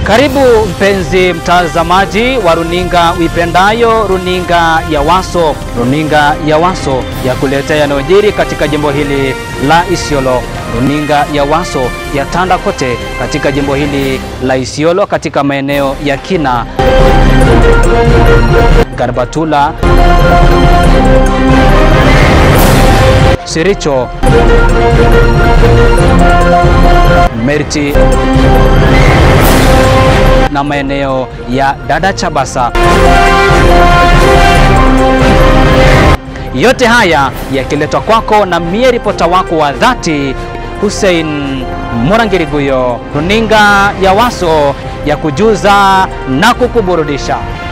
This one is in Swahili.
Karibu mpenzi mtazamaji wa runinga uipendayo, runinga ya Waso, runinga ya Waso ya kuletea yanayojiri katika jimbo hili la Isiolo. Runinga ya Waso ya tanda kote katika jimbo hili la Isiolo, katika maeneo ya Kina, Garbatula, Siricho, Merti na maeneo ya Dada Chabasa. Yote haya yakiletwa kwako na mie ripota wako wa dhati Hussein Murangiriguyo, runinga ya Waso ya kujuza na kukuburudisha.